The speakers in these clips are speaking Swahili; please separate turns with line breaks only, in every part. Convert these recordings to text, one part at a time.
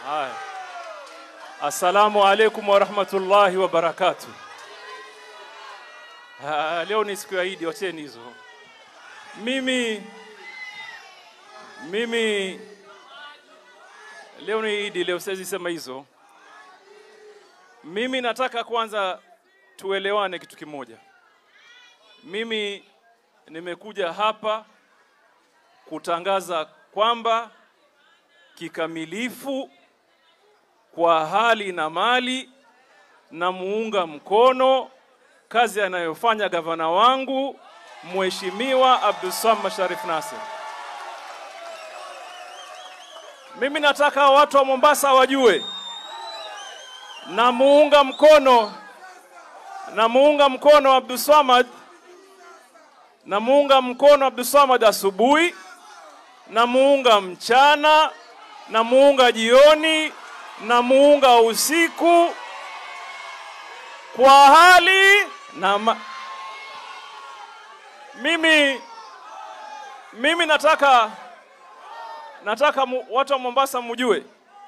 Haya. Assalamu alaikum warahmatullahi wabarakatuh. Ah, leo ni siku ya Idi, wacheni hizo. Mimi mimi leo ni Idi, leo siwezi sema hizo. Mimi nataka kwanza tuelewane kitu kimoja. Mimi nimekuja hapa kutangaza kwamba kikamilifu kwa hali na mali na muunga mkono kazi anayofanya gavana wangu Mheshimiwa Abdulswamad Sharif Nassir. Mimi nataka watu wa Mombasa wajue na muunga mkono na muunga mkono Abdulswamad na muunga mkono Abdulswamad asubuhi na muunga mchana na muunga jioni na muunga usiku kwa hali na ma... mimi mimi nataka nataka mu, watu wa Mombasa mujue.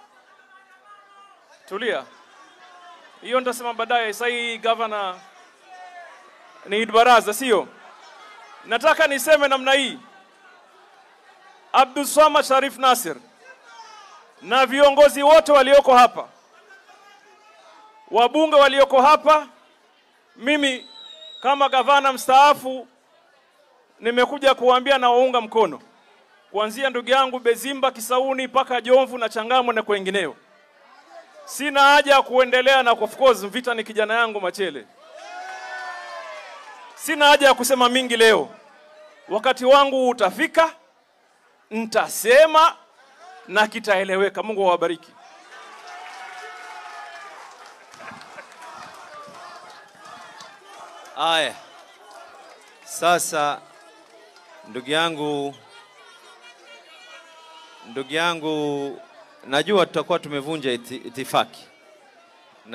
Tulia, hiyo nitasema baadaye. Sasa hii gavana ni Eid Baraza, sio? Nataka niseme namna hii, Abdulswamad Sharif Nassir na viongozi wote walioko hapa, wabunge walioko hapa, mimi kama gavana mstaafu nimekuja kuwaambia na waunga mkono kuanzia ndugu yangu Bezimba Kisauni mpaka Jomvu na Changamwe na kwengineo. Sina haja ya kuendelea na of course vita ni kijana yangu Machele. Sina haja ya kusema mingi leo, wakati wangu utafika, nitasema na kitaeleweka. Mungu awabariki.
Aya, sasa ndugu yangu, ndugu yangu, najua tutakuwa tumevunja iti, itifaki,